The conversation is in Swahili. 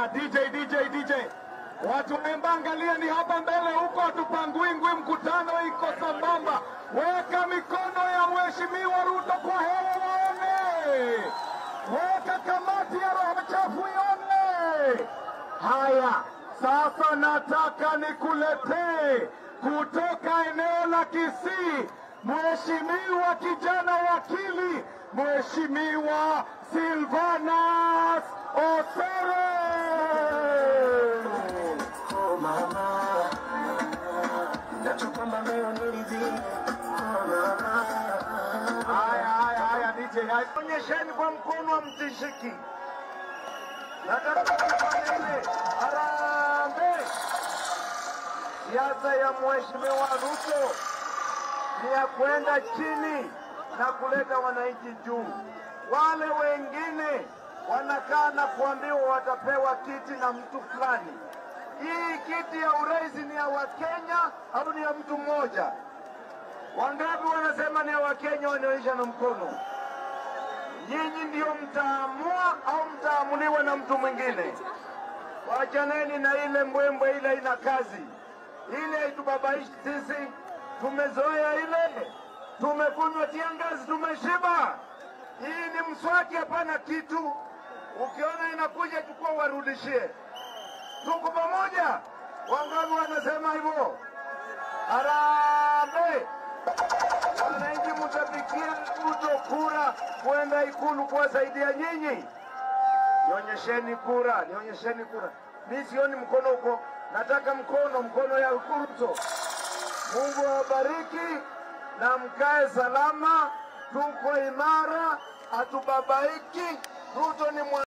Haya, DJ DJ DJ, watu waemba, angalia ni hapa mbele huko, hatupangwingwi, mkutano iko sambamba. Weka mikono ya mheshimiwa Ruto kwa hewa waone, weka kamati ya roho chafu ione. Haya, sasa nataka nikuletee kutoka eneo la Kisii Mheshimiwa kijana wakili, Mheshimiwa Silvanas Osoro. Oh mama, nachokamba leo niridhike. Oh mama, Haya, haya, haya, DJ, haya. Onyesheni kwa mkono wa mtishiki. Nataka kufanya ile harambee. Siasa ya mheshimiwa Ruto ni ya kwenda chini na kuleta wananchi juu. Wale wengine wanakaa na kuambiwa watapewa kiti na mtu fulani. Hii kiti ya urais ni ya Wakenya au ni ya mtu mmoja? Wangapi wanasema ni ya Wakenya? Wanaonyesha na mkono. Nyinyi ndio mtaamua au mtaamuliwa na mtu mwingine? Wachaneni na ile mbwembwe, ile ina kazi, ile haitubabaishi sisi. Tumezoea ile, tumekunywa tiangazi, tumeshiba. Hii ni mswaki, hapana kitu. Ukiona inakuja, chukua warudishie. Tuko pamoja. Wangapi wanasema hivyo? Harambee! Wananchi mtapigia Ruto kura kwenda Ikulu kuwasaidia nyinyi. Nionyesheni kura, nionyesheni kura. Mi sioni mkono huko, nataka mkono, mkono ya Ruto. Mungu awabariki na mkae salama, tuko imara, hatubabaiki. Ruto ni mwa